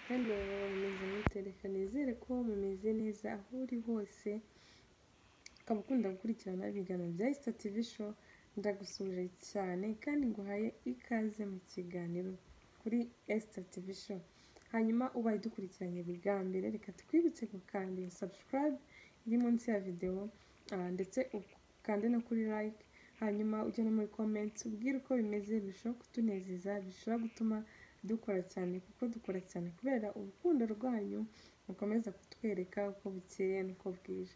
kandi bahora bameze mute reka nizere ko mumeze neza aho uri hose ukaba ukunda gukurikirana ibiganiro bya Esta TV show ndagusuhuje cyane kandi nguhaye ikaze mu kiganiro kuri Esta TV show hanyuma ubaye dukurikiranye bwa mbere reka twibutse gukanda iyo subscribe iri munsi ya video ah, ndetse ukande no kuri like hanyuma ujye no muri comments ubwire uko bimeze bishobora kutunezeza bishobora gutuma dukora cyane kuko dukora cyane kubera urukundo rwanyu mukomeza kutwereka uko bukeye n'uko bwije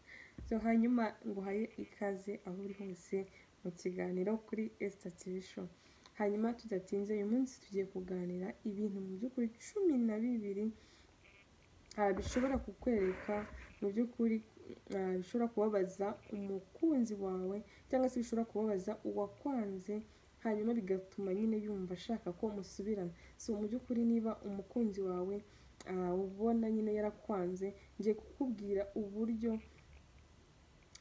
so hanyuma nguhaye ikaze aho uri hose mu kiganiro kuri Esta TV show hanyuma tudatinze uyu munsi tugiye kuganira ibintu mu by'ukuri cumi na bibiri ah, bishobora kukwereka mu by'ukuri ah, bishobora kubabaza umukunzi wawe cyangwa se bishobora kubabaza uwakwanze hanyuma bigatuma nyine yumva ashaka ko musubirana so mu by'ukuri niba umukunzi wawe ah, ubona nyine yarakwanze ngiye kukubwira uburyo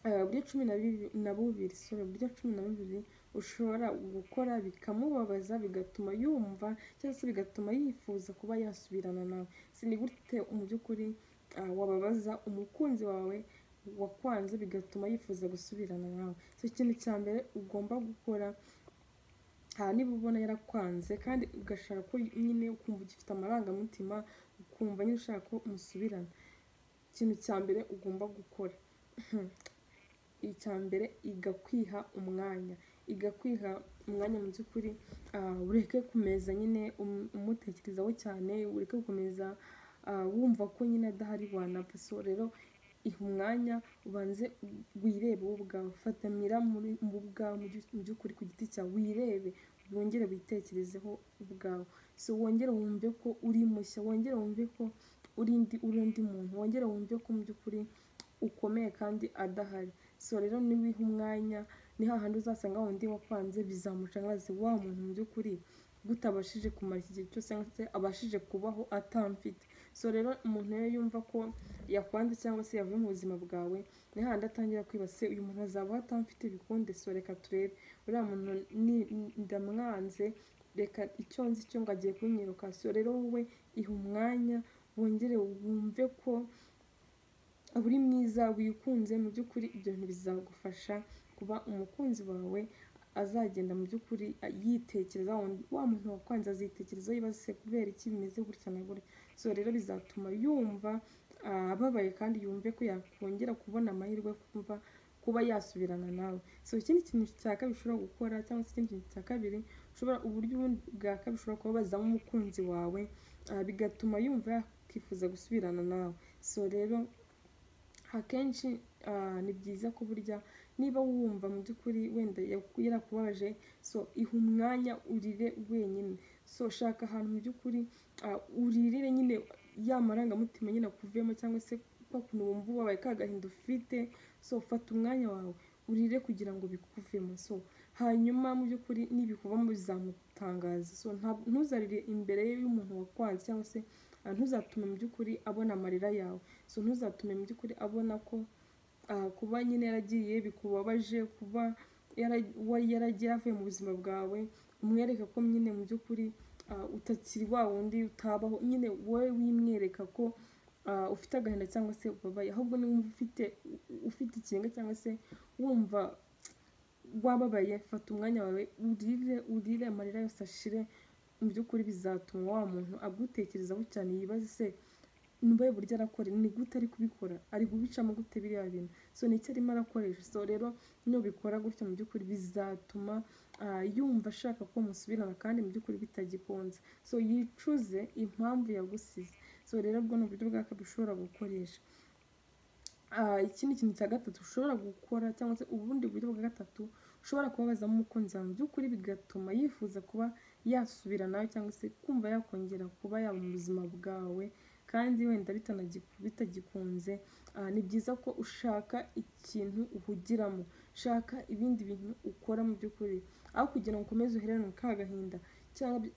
ah, uburyo cumi na bibi- na bubiri sorry uburyo cumi na bubiri ushobora gukora bikamubabaza bigatuma yumva cyangwa se bigatuma yifuza kuba yasubirana nawe si ni gute mu by'ukuri ah, wababaza umukunzi wawe wakwanze bigatuma yifuza gusubirana nawe so ikintu cya mbere ugomba gukora aha niba ubona yarakwanze kandi ugashaka ko nyine ukumva ugifite amarangamutima ukumva nyine ushaka ko musubirana ikintu cya mbere ugomba gukora icya mbere igakwiha umwanya igakwiha umwanya mu by'ukuri ah, ureke kumeza nyine um- umutekerezaho cyane ureke gukomeza ah, wumva ko nyine adahari wanapfa so rero iha umwanya ubanze wirebe wowe ubwawe fatamira muri mu bwawe mu byu- mu by'ukuri ku giti cyawe wirebe wongere witekerezeho ubwawe so wongere wumve ko uri mushya wongere wumve ko uri ndi uri undi muntu wongere wumve ko mu by'ukuri ukomeye kandi adahari so rero niwiha umwanya ni hahandi uzasanga wundi wakwanze bizamucangaze wa muntu mu by'ukuri gutabashije kumara iki gihe cyose cyangwa se abashije kubaho atamfite so rero umuntu iyo yumva ko yakwanze cyangwa se yavuye mu buzima bwawe ni hahandi atangira kwiba se uyu muntu azabaho atamfite bikunde so reka turebe uriya muntu ni- ndamwanze reka icyo nzi cyo ngo agiye kunyiruka so rero wowe iha umwanya wongere wumve ko uri mwiza wikunze mu by'ukuri ibyo bintu bizagufasha kuba umukunzi wawe azagenda mu by'ukuri a- yitekereza wa wundi- wa muntu wakwanze azitekerezaho yibaza se kubera iki bimeze gutya na gutya so rero bizatuma yumva ah, ababaye kandi yumve ko yakongera kubona amahirwe yo kumva kuba yasubirana nawe so ikindi kintu cya kabiri ushobora gukora cyangwa se ikindi kintu cya kabiri ushobora uburyo ubundi bwa kabiri ushobora kubabazamo umukunzi wawe ah, bigatuma yumva yakifuza gusubirana nawe so rero akenshi ah, ni byiza ko burya niba wumva mu by'ukuri wenda yaku- yarakubabaje so iha umwanya urire wenyine so shaka ahantu mu by'ukuri ah, uririre nyine ya marangamutima nyine akuvuyemo cyangwa se kwa kuntu wumva ubabaye ka gahinda ufite so fata umwanya wawe urire kugira ngo bikuvemo so hanyuma mu by'ukuri nibikuvamo bizamutangaza so nta- ntuzarire imbere y'umuntu wakwanze cyangwa se ah, ntuzatume mu by'ukuri abona amarira yawe so ntuzatume mu by'ukuri abona ko ah, kuba nyine yaragiye bikubabaje kuba yara- wa- yaragiye avuye mu buzima bwawe umwereka ko nyine mu by'ukuri ah, utakiri wa wundi utabaho nyine wowe wimwereka ko ah, ufite agahinda cyangwa se ubabaye ahubwo niba wumva ufite u- ufite ikinga cyangwa se wumva wababaye fata umwanya wawe urire urire amarira yose ashire mu by'ukuri bizatuma wa muntu agutekerezaho cyane yibaze se niba buryo arakora ni gute ari kubikora ari kubicamo gute biriya bintu so ni icyo arimo arakoresha so rero nubikora gutya mu by'ukuri bizatuma ah, yumva ashaka ko musubirana kandi mu by'ukuri bitagikunze so yicuze impamvu yagusize so rero bwo ni uburyo bwa kabiri ushobora gukoresha Ah, ikindi kintu cya gatatu ushobora gukora cyangwa se ubundi buryo bwa gatatu ushobora kubabazamo umukunzi wawe mu by'ukuri bigatuma yifuza kuba yasubira nawe cyangwa se kumva yakongera kuba yaba mu buzima bwawe kandi wenda bitanagiku- bitagikunze ah, ni byiza ko ushaka ikintu uhugiramo shaka ibindi bintu ukora mu by'ukuri aho kugira ngo ukomeze uherane mu ka gahinda cyangwa bi-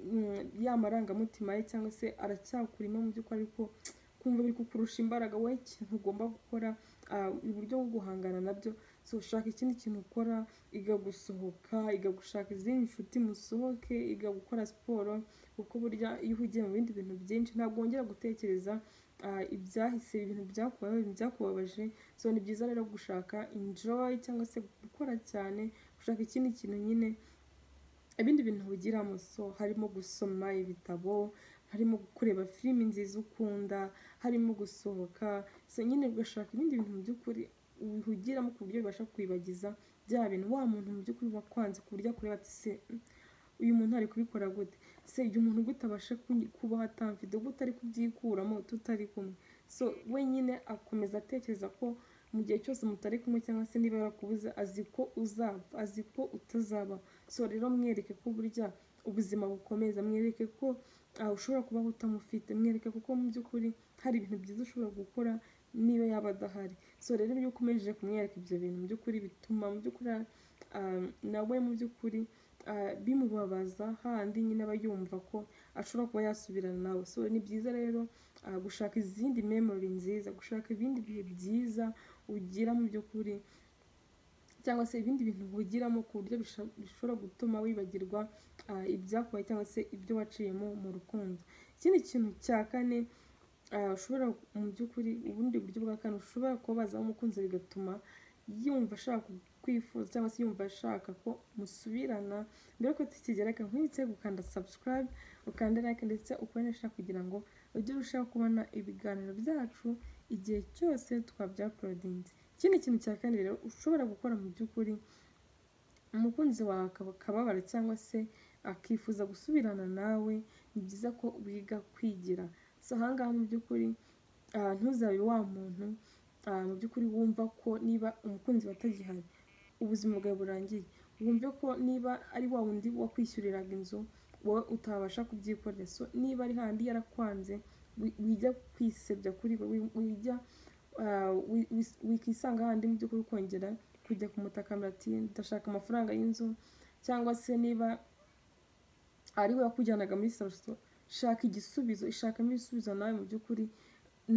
mm, ya marangamutima ye cyangwa se aracyakurimo mu by'ukuri ariko kumva biri kukurusha imbaraga wowe ikintu ugomba gukora ah, uburyo bwo guhangana nabyo so ushaka ikindi kintu ukora iga gusohoka iga gushaka izindi nshuti musohoke iga gukora siporo kuko burya iyo uhugiye mu bindi bintu byinshi ntabwo wongera gutekereza ah, ibyahise ibintu byakubayeho byakubabaje so ni byiza rero gushaka enjoy cyangwa se gukora cyane gushaka ikindi kintu nyine ibindi bintu wigiramo so harimo gusoma ibitabo harimo kureba filimi nziza ukunda harimo gusohoka so nyine ugashaka ibindi bintu mu by'ukuri wihugiramo ku buryo bibasha kwibagiza bya bintu wa muntu mu by'ukuri wakwanze ku buryo akureba ati se mm, uyu muntu ari kubikora gute se igihe umuntu gute abasha kunyi- kubaho atamfite gute ari kubyikuramo tutari kumwe so we nyine akomeza atekereza ko mu gihe cyose mutari kumwe cyangwa se niba yarakubuze azi ko uzapfa azi ko utazaba so rero mwereke ko burya ubuzima bukomeza mwereke ko ah, ushobora kubaho utamufite mwereke kuko mu by'ukuri hari ibintu byiza ushobora gukora niba yaba adahari so rero iyo ukomeje kumwereka ibyo bintu mu by'ukuri bituma mu by'ukuri ah, nawe mu by'ukuri ah, bimubabaza handi nyine aba yumva ko ashobora kuba yasubirana nawe so ni byiza rero ah, gushaka izindi memory nziza gushaka ibindi bihe byiza ugira mu by'ukuri cyangwa se ibindi bintu wigiramo ku buryo bisha- bishobora gutuma wibagirwa ah, ibyakubaye cyangwa se ibyo waciyemo mu rukundo ikindi kintu cya kane ah, ushobora mu by'ukuri ubundi buryo bwa kane ushobora kuba wazamo umukunzi bigatuma yumva ashaka kwifuza cyangwa se yumva ashaka ko musubirana mbere yuko tukigera reka nkwibutse gukanda subscribe ukanda like ndetse ukoresha kugira ngo ujye urushaho kubona ibiganiro byacu igihe cyose twabyaporodinze ikindi kintu cya kane rero ushobora gukora mu by'ukuri umukunzi wawe akaba akababara cyangwa se akifuza gusubirana nawe ni byiza ko wiga kwigira si ahangaha mu by'ukuri ah, ntuzabe wa muntu ah, mu by'ukuri wumva ko niba umukunzi wawe atagihari ubuzima bwawe burangiye wumve ko niba ari wa wundi wakwishyuriraga inzu wowe utabasha kubyikorera so niba ari handi yarakwanze wi- wijya kwisebya kuri we wi- wijya ah, wi- wis- wikisanga handi mu by'ukuri ukongera kujya kumutakamira ati ndashaka amafaranga y'inzu cyangwa se niba ari we wakujyanaga muri sarasito shaka igisubizo ishakamo ibisubizo nawe mu by'ukuri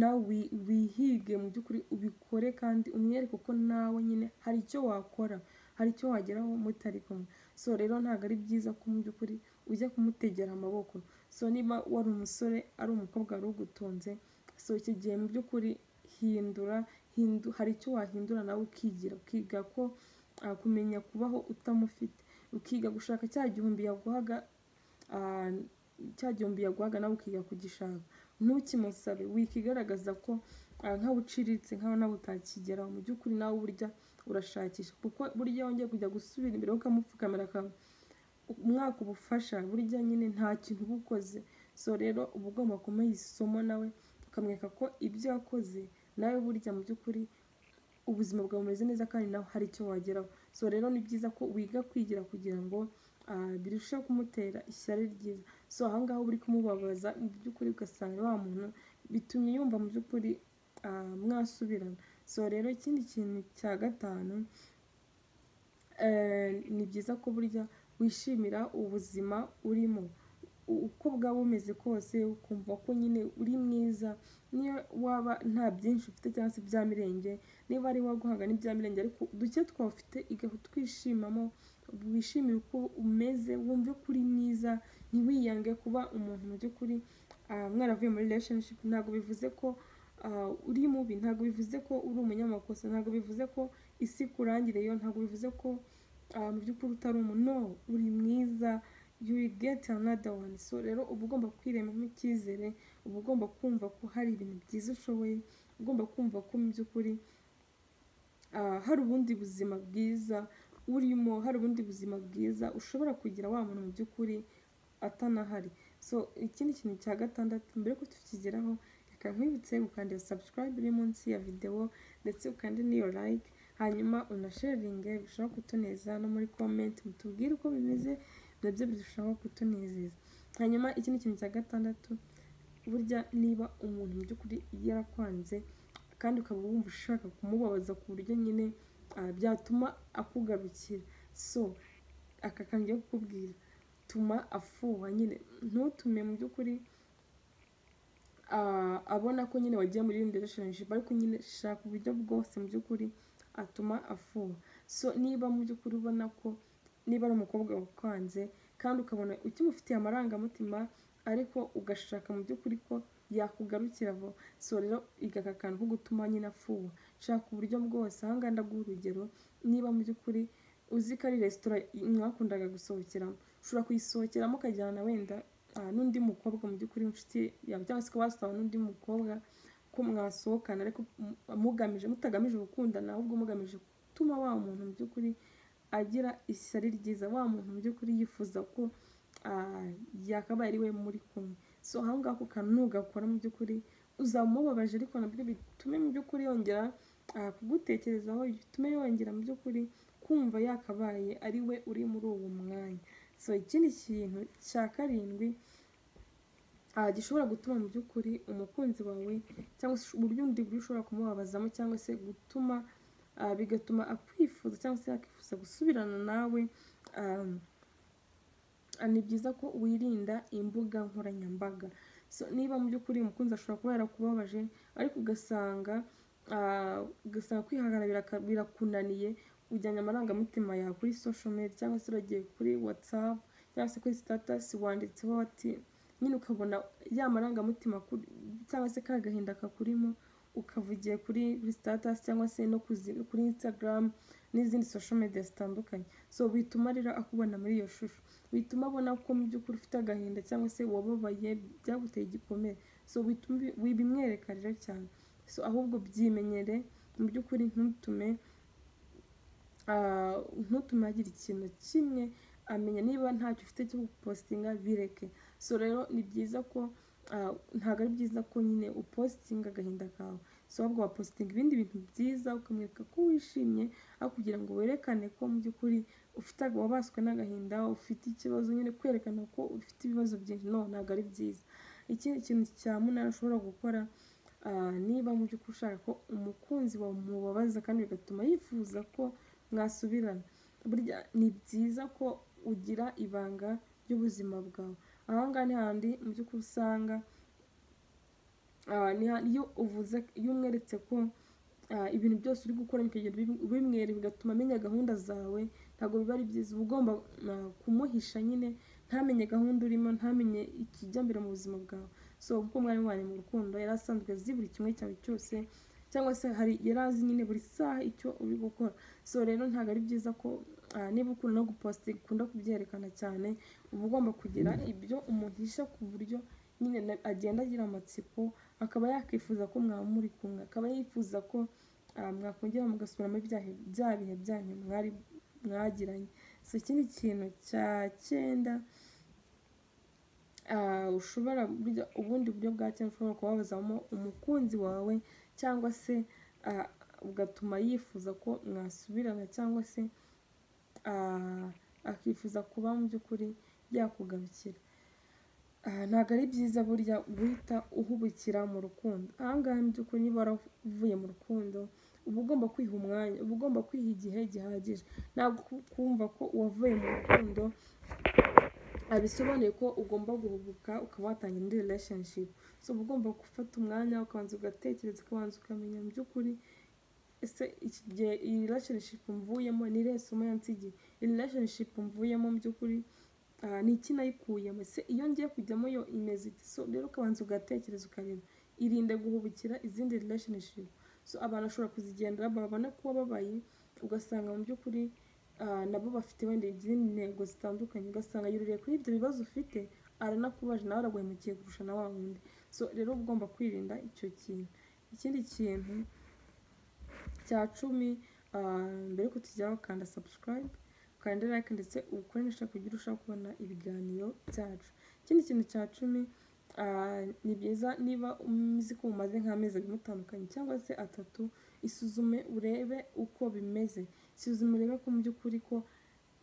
nawe wi- wihige mu by'ukuri ubikore kandi umwereke ko nawe nyine hari icyo wakora hari icyo wageraho mutari kumwe so rero ntabwo ari byiza ko mu by'ukuri ujya kumutegera amaboko so niba wari umusore ari umukobwa wari ugutunze so icyo gihe mu by'ukuri hindura hindu, hari icyo wahindura nawe ukigira ukiga ko ah, kumenya kubaho utamufite ukiga gushaka cya gihumbi yaguhaga ah, cya gihumbi yaguhaga nawe ukiga kugishaka ntukimusabe wikigaragaza ko ah, nkaho uciriritse nkaho nawe utakigeraho mu by'ukuri nawe burya urashakisha kuko burya wongeye kujya gusubira imbere ukamupfukamira aka- umwaka ubufasha burya nyine nta kintu uba ukoze so rero uba ugomba kumuha isomo nawe ukamwereka ko ibyo yakoze nawe burya mu by'ukuri ubuzima bwawe bumeze neza kandi nawe hari icyo wageraho so rero ni byiza ko wiga kwigira kugira ngo ah, birusheho kumutera ishyari ryiza so ahangaha uba uri kumubabaza mu by'ukuri ugasanga wa muntu bitumye yumva mu by'ukuri ah, mwasubirana so rero ikindi kintu cya gatanu eh, ni byiza ko burya wishimira ubuzima urimo U- uko bwaba bumeze kose ukumva ko nyine uri mwiza niyo waba nta byinshi ufite cyangwa se bya mirenge niba ari waguhanga n'ibya mirenge ariko duke twawufite igaha utwishimamo wishimire uko umeze wumve ko uri mwiza ntiwiyange kuba umuntu mu by'ukuri ah, mwaravuye muri relationship ntabwo bivuze ko ah, uri mubi ntabwo bivuze ko uri umunyamakosa ntabwo bivuze ko isi ikurangireyo ntabwo bivuze ko ah, mu by'ukuri utari umuntu no uri mwiza you will get another one so rero uba ugomba kwiremamo icyizere uba ugomba kumva ko hari ibintu byiza ushoboye uba ugomba kumva ko mu by'ukuri ah, hari ubundi buzima bwiza urimo hari ubundi buzima bwiza ushobora kugira wa muntu mu by'ukuri atanahari so ikindi kintu cya gatandatu mbere yuko tukigeraho reka nkwibutse gukanda iyo subscribe iri munsi ya videwo ndetse ukande n'iyo like hanyuma unasharinge bishobora kutuneza no muri comment mutubwire uko bimeze nabyo birushaho kutunezeza hanyuma ikindi kintu cya gatandatu burya niba umuntu mu by'ukuri yarakwanze kandi ukaba wumva ushaka kumubabaza ku buryo nyine ah, byatuma akugarukira so aka kantu ngiye kukubwira tuma afuha nyine ntutume mu by'ukuri ah, abona ko nyine wagiye muri relationship ariko nyine shaka uburyo bwose mu by'ukuri atuma afuha so niba mu by'ukuri ubona ko niba ari umukobwa wakanze kandi ukabona ukimufitiye amarangamutima ariko ugashaka mu by'ukuri ko yakugarukira vuba so rero iga aka kantu ko gutuma nyine afuha shaka uburyo bwose aha ngaha ndaguha urugero niba mu by'ukuri uzi ko ari resitora mwakundaga gusohokeramo ushobora kuyisohokeramo ukajyana wenda ah, n'undi mukobwa mu by'ukuri inshuti yawe cyangwa se ukaba wasaba n'undi mukobwa ko mwasohokana ariko mu- mugamije mutagamije gukundana ahubwo mugamije gutuma wa muntu mu by'ukuri agira ishyari ryiza wa muntu mu by'ukuri yifuza ko ah, yakabaye ari we muri kumwe so aho ngaho ako kantu nugakora mu by'ukuri uzamubabaje ariko nabyo bitume mu by'ukuri yongera ah, kugutekerezaho bitume yongera mu by'ukuri kumva yakabaye ari we uri muri uwo mwanya so ikindi kintu cya karindwi ah, gishobora gutuma mu by'ukuri umukunzi wawe cyangwa se uburyo undi buryo ushobora kumubabazamo cyangwa se gutuma ah, bigatuma akwifuza cyangwa se yakifuza gusubirana nawe ah, ah, ni byiza ko wirinda imbuga nkoranyambaga so niba mu by'ukuri umukunzi ashobora kuba yarakubabaje ariko ugasanga ah, ugasanga kwihangana biraka- birakunaniye ujyanye amarangamutima yawe kuri social media cyangwa se uragiye kuri whatsapp cyangwa se kuri status wanditseho ati nyine ukabona ya marangamutima akuri- cyangwa se ka gahinda kakurimo ukavugiye kuri kuri status cyangwa se no kuzi- kuri instagram n'izindi social media zitandukanye so bituma rero akubona muri iyo shusho bituma abona ko mu by'ukuri ufite agahinda cyangwa se wababaye byaguteye igikomere so bituma ubi- wi- bimwereka rero cyane so ahubwo byimenyere mu by'ukuri ntutume ah, ntutume agira ikintu kimwe amenya niba ntacyo ufite cyo gupositinga bireke so rero ni byiza ko ah, ntabwo ari byiza ko nyine upositinga agahinda kawe so ahubwo wapositinga ibindi bintu byiza ukamwereka ko wishimye aho kugira ngo werekane ko mu by'ukuri ufite wabaswe n'agahinda ufite ikibazo nyine kwerekana ko ufite ibibazo byinshi no ntabwo ari byiza ikindi kintu cya munani ushobora gukora ah, niba mu by'ukuri ushaka ko umukunzi wawe mubabaza kandi bigatuma yifuza ko mwasubirana burya ni byiza ko ugira ibanga ry'ubuzima bwawe aha ngaha ni hahandi mu by'ukuri usanga ah, ni ha- iyo uvuze iyo umweretse ko ah, ibintu byose uri gukora bikagenda ubim- ubimwereka bigatuma amenya gahunda zawe ntabwo biba ari byiza uba ugomba ah, kumuhisha nyine ntamenye gahunda urimo ntamenye ikijya mbere mu buzima bwawe so kuko mwari wanyu mu rukundo yari asanzwe azi buri kimwe cyawe cyose cyangwa se hari yari azi nyine buri saha icyo uri gukora so rero ntabwo ari byiza ko ah, niba ukunda no guposta ukunda kubyerekana cyane uba ugomba kugira ibyo umuhisha ku buryo nyine na- agenda agira amatsiko akaba yakwifuza ko mwaba muri kumwe akaba yifuza ko ah, mwakongera mugasubiramo bya he- bya bihe byanyu mwari mwagiranye so ikindi kintu cya cyenda ah, ushobora burya ubundi buryo bwa cyenda ushobora kubabazamo umukunzi wawe cyangwa se ah, ugatuma yifuza ko mwasubirana cyangwa se ah, akifuza kuba mu by'ukuri yakugarukira Ah, ntabwo ari byiza burya guhita uhubukira mu rukundo aha ngaha mu by'ukuri niba waravuye mu rukundo uba ugomba kwiha umwanya uba ugomba kwiha igihe gihagije ntabwo ku- kumva ko uwavuye mu rukundo abisobanuye ko ugomba guhubuka ukaba watangira indi relationship so uba ugomba gufata umwanya ukabanza ugatekereza ukabanza ukamenya mu by'ukuri ese iki gihe iyi relationship mvuyemo ni irihe somo yansigiye iyi relationship mvuyemo mu by'ukuri ah, ni iki nayikuyemo se iyo ngiye kujyamo yo imeze ite so rero ukabanza ugatekereza ukareba irinde guhubukira izindi relationship so abantu bashobora kuzigendera babona ko wababaye ugasanga mu by'ukuri ah, nabo bafite wenda izindi ntego zitandukanye ugasanga yuririye kuri ibyo bibazo ufite aranakubaje nawe araguhemukiye kurusha na wa wundi so rero uba ugomba kwirinda icyo kintu ikindi kintu cya cumi ah, mbere yuko tujyaho kanda subscribe ukanda like ndetse ukoresha kugira urushaho kubona ibiganiro byacu ikindi kintu cya cumi ah, ni byiza niba uzi ko mumaze nk'amezi abiri mutandukanye cyangwa se atatu isuzume urebe uko bimeze isuzume urebe ko mu by'ukuri ko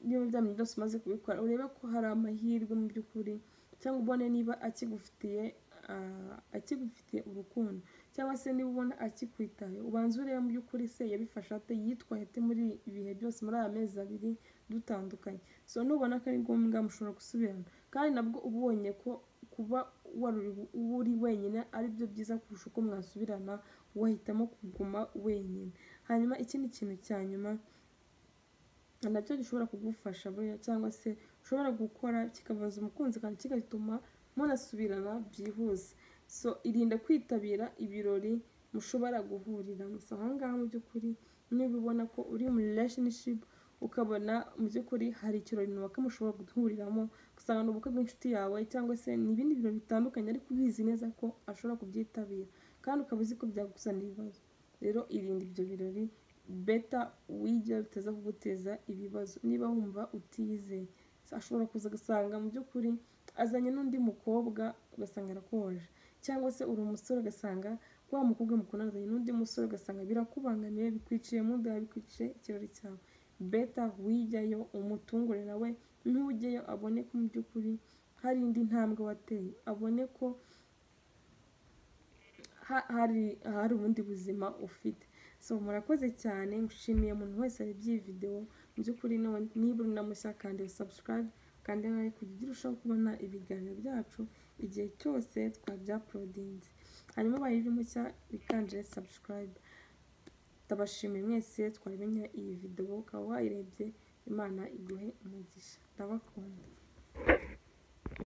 niba bya bintu byose umaze kubikora urebe ko hari amahirwe mu by'ukuri cyangwa ubone niba akigufitiye ah, akigufitiye urukundo cyangwa se niba ubona akikwitaye ubanza urebe mu by'ukuri se yabifasha ate yitwaye ate muri ibihe byose muri aya mezi abiri dutandukanye so nubona ko ari ngombwa mushobora gusubirana kandi nabwo uba ubonye ko kuba waruri uba uri wenyine ari byo byiza kurusha uko mwasubirana wahitamo kuguma wenyine hanyuma ikindi kintu cya nyuma nacyo gishobora kugufasha buriya cyangwa se ushobora gukora kikabaza umukunzi kandi kigatuma munasubirana byihuse so irinde kwitabira ibirori mushobora guhurira gusa ahangaha mu by'ukuri niba ubona ko uri mu relationship ukabona mu by'ukuri hari ikirori runaka mushobora guhuriramo gusanga ni ubukwe bw'inshuti yawe cyangwa se ni ibindi bintu bitandukanye ariko ubizi neza ko ashobora kubyitabira kandi ukaba uzi ko byaguzanira ibibazo rero irinde ibyo birori beta wigira bitaza kuguteza ibibazo niba wumva utizeye ashobora kuza agasanga mu by'ukuri azanye n'undi mukobwa ugasanga arakoje cyangwa se uri umusore ugasanga wa mukobwa mukundana n'undi musore ugasanga birakubangamiye bikwiciye muda bikwiciye ikirori cyawe beta wijyayo umutungure nawe ntujyeyo abone ko mu by'ukuri hari indi ntambwe wateye abone ko hari hari ubundi buzima ufite so murakoze cyane nshimiye umuntu wese warebye iyi videwo mu by'ukuri niba uri na mushya kandi sabusikarayibe kandi nawe kujya ugira urushaho kubona ibiganiro byacu igihe cyose twabyaporodinze hanyuma baye uri mushya bikanje sabusikarayibe ndabashimiye mwese twaremenya iyi videwo ukaba wayirebye imana iguhe umugisha ndabakunda